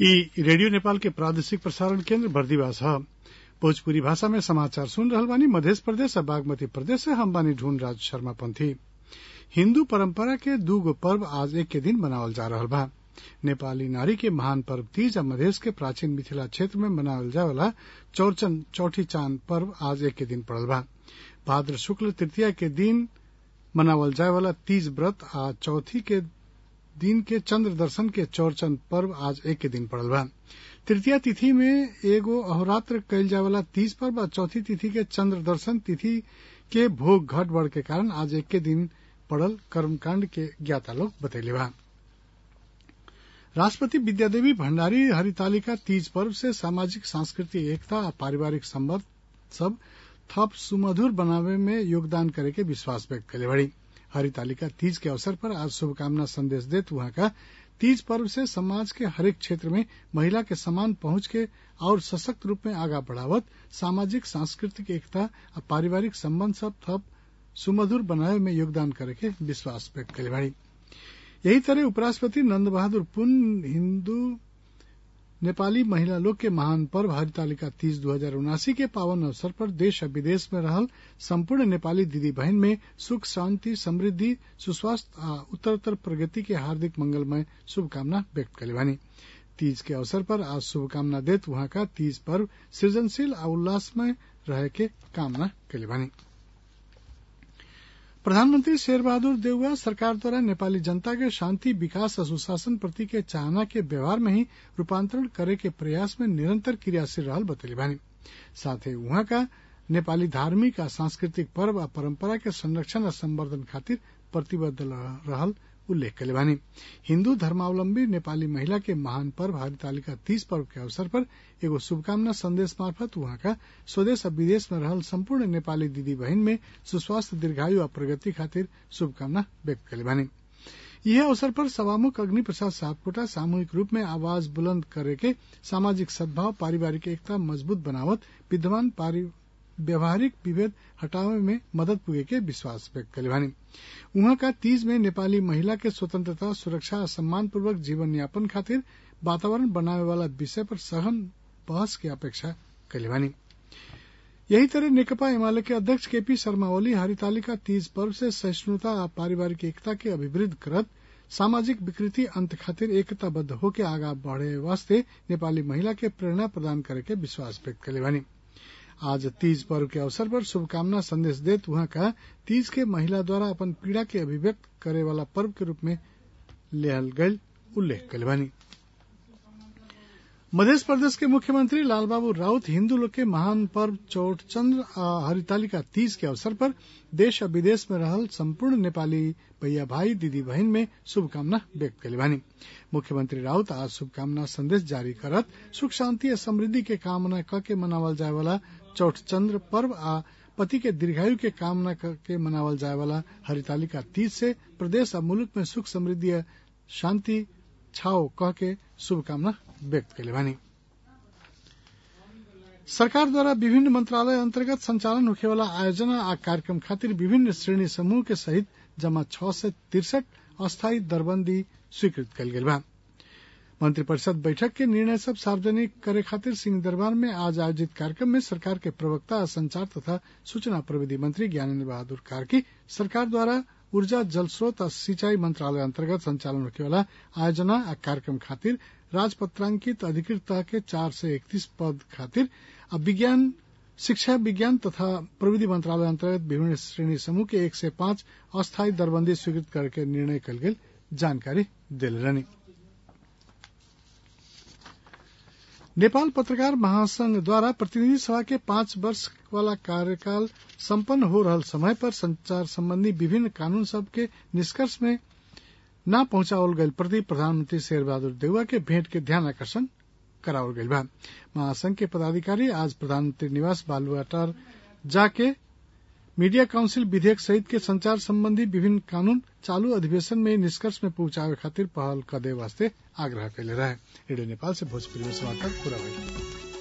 ई रेडियो नेपाल के प्रादेशिक प्रसारण केन्द्र बर्दिवास ह भोजपुरी भाषा में समाचार सुन रहल बानी मधेश प्रदेश आ बागमती प्रदेश से हम बानी ढूंढ राज शर्मा पंथी हिन्दू परंपरा के दूगो पर्व आज एक के दिन मनावल जा रहल बा नेपाली नारी के महान पर्व तीज आ मधेश के प्राचीन मिथिला क्षेत्र में मनावल जाए वाला चौरचन चौठी चांद पर्व आज एक के दिन पड़ल बा भाद्र शुक्ल तृतीया के दिन मनावल जाए वाला तीज व्रत आ चौथी के दिन के चंद्र दर्शन के चौरचन पर्व आज एक के दिन पड़ल बा तृतीया तिथि में एगो अहोरात्र कइल जाए वाला तीज पर्व आ चौथी तिथि के चंद्र दर्शन तिथि के भोग घट बढ़ के कारण आज एक के दिन पड़ल कर्मकांड के ज्ञाता लोग बतैले बा राष्ट्रपति विद्यादेवी भण्डारी हरितालिका तीज पर्व से सामाजिक सांस्कृतिक एकता आ पारिवारिक संबंध सब थप सुमधुर बनावे में योगदान करे के विश्वास व्यक्त करे बड़ी हरितालिका तीज के अवसर पर आज शुभकामना संदेश देत वहां का तीज पर्व से समाज के हरेक क्षेत्र में महिला के समान पहुंच के और सशक्त रूप में आगा बढ़ावत सामाजिक सांस्कृतिक एकता आ पारिवारिक संबंध सब थप सुमधुर बनावे में योगदान करे के विश्वास व्यक्त करे बड़ी यही तरह उपराष्ट्रपति नंद बहादुर पुन हिन्दू नेपाली महिला लोग के महान पर्व हरितालिका तीज दू हजार उनासी के पावन अवसर पर देश आ विदेश में रहल संपूर्ण नेपाली दीदी बहन में सुख शांति समृद्धि सुस्वास्थ्य आ उत्तरोत्तर प्रगति के हार्दिक मंगलमय शुभकामना व्यक्त करे बानी तीज के अवसर पर आज शुभकामना देत वहां का तीज पर्व सृजनशील आ उल्लासमय रहे के कामना करे बानी प्रधानमंत्री शेर बहादुर देउवा सरकार द्वारा नेपाली जनता के शांति विकास और सुशासन प्रति के चाहना के व्यवहार में ही रूपांतरण करे के प्रयास में निरंतर क्रियाशील रहल बतैली बानी साथ ही वहां का नेपाली धार्मिक आ सांस्कृतिक पर्व आ परंपरा के संरक्षण आ संवर्धन खातिर प्रतिबद्ध रहल उल्लेख कले बानी हिन्दू धर्मावलंबी नेपाली महिला के महान पर्व हरितालिका तीज पर्व के अवसर पर एगो शुभकामना संदेश मार्फत वहां का स्वदेश और विदेश में रहल संपूर्ण नेपाली दीदी बहन में सुस्वास्थ्य दीर्घायु और प्रगति खातिर शुभकामना व्यक्त कले बानी यह अवसर पर सभामुख अग्नि प्रसाद सापकोटा सामूहिक रूप में आवाज बुलंद करे के सामाजिक सद्भाव पारिवारिक एकता मजबूत बनावत विद्यमान व्यवहारिक विभेद हटावे में मदद पुगे के विश्वास व्यक्त करे बानी उहाँ का तीज में नेपाली महिला के स्वतंत्रता सुरक्षा और सम्मान पूर्वक जीवन यापन खातिर वातावरण बनावे वाला विषय पर सघन बहस की अपेक्षा कैले बानी यही तरह नेकपा एमाले के अध्यक्ष केपी शर्मा ओली हरितालिका तीज पर्व से सहिष्णुता और पारिवारिक एकता के अभिवृद्ध करत सामाजिक विकृति अंत खातिर एकताबद्ध होके आगा बढ़े वास्ते नेपाली महिला के प्रेरणा प्रदान करे के विश्वास व्यक्त करे बानी आज तीज पर्व के अवसर पर शुभकामना संदेश देत वहां का तीज के महिला द्वारा अपन पीड़ा के अभिव्यक्त करे वाला पर्व के रूप में लेहल गयल उल्लेख कले बानी मध्य प्रदेश के मुख्यमंत्री लालबाबू राउत हिन्दू लोग के महान पर्व चौठचंद्र आ हरितालिका तीज के अवसर पर देश और विदेश में रहल संपूर्ण नेपाली भैया भाई दीदी बहन में शुभकामना व्यक्त कले बानी मुख्यमंत्री राउत आज शुभकामना संदेश जारी करत सुख शांति और समृद्धि के कामना क के मनावल जाए वाला चौठचंद्र पर्व आ पति के दीर्घायु के कामना के मनावल जाए वाला हरितालिका तीज से प्रदेश और मुल्क में सुख समृद्धि और शांति छाओ कह के शुभकामना व्यक्त कले बानी सरकार द्वारा विभिन्न मंत्रालय अंतर्गत संचालन होखे वाला आयोजना आ कार्यक्रम खातिर विभिन्न श्रेणी समूह के सहित जमा छह सय तिरसठ अस्थायी दरबंदी स्वीकृत कल गेल बा मंत्रिपरिषद बैठक के निर्णय सब सार्वजनिक करे खातिर सिंह दरबार में आज आयोजित कार्यक्रम में सरकार के प्रवक्ता और संचार तथा सूचना प्रविधि मंत्री ज्ञानेन्द्र बहादुर कार्की सरकार द्वारा ऊर्जा जल स्रोत और सिंचाई मंत्रालय अंतर्गत संचालन होने वाला आयोजना आ कार्यक्रम खातिर राजपत्रांकित अधिकृत के चार से इकतीस पद खातिर अब विज्ञान शिक्षा विज्ञान तथा प्रविधि मंत्रालय अंतर्गत विभिन्न श्रेणी समूह के एक से पांच अस्थायी दरबंदी स्वीकृत करके निर्णय कल गेल जानकारी दिल रहनी नेपाल पत्रकार महासंघ द्वारा प्रतिनिधि सभा के पांच वर्ष वाला कार्यकाल संपन्न हो रहल समय पर संचार संबंधी विभिन्न कानून सब के निष्कर्ष में न पहुंचावल गयल प्रति प्रधानमंत्री शेर बहादुर देउवा के भेंट के ध्यान आकर्षण करावल गयल बा महासंघ के पदाधिकारी आज प्रधानमंत्री निवास बालुआटार जाके मीडिया काउंसिल विधेयक सहित के संचार संबंधी विभिन्न कानून चालू अधिवेशन में निष्कर्ष में पहुंचावे खातिर पहल करे वास्ते आग्रह कैले रहे रेडियो नेपाल से भोजपुरी में समाचार पूरा हुई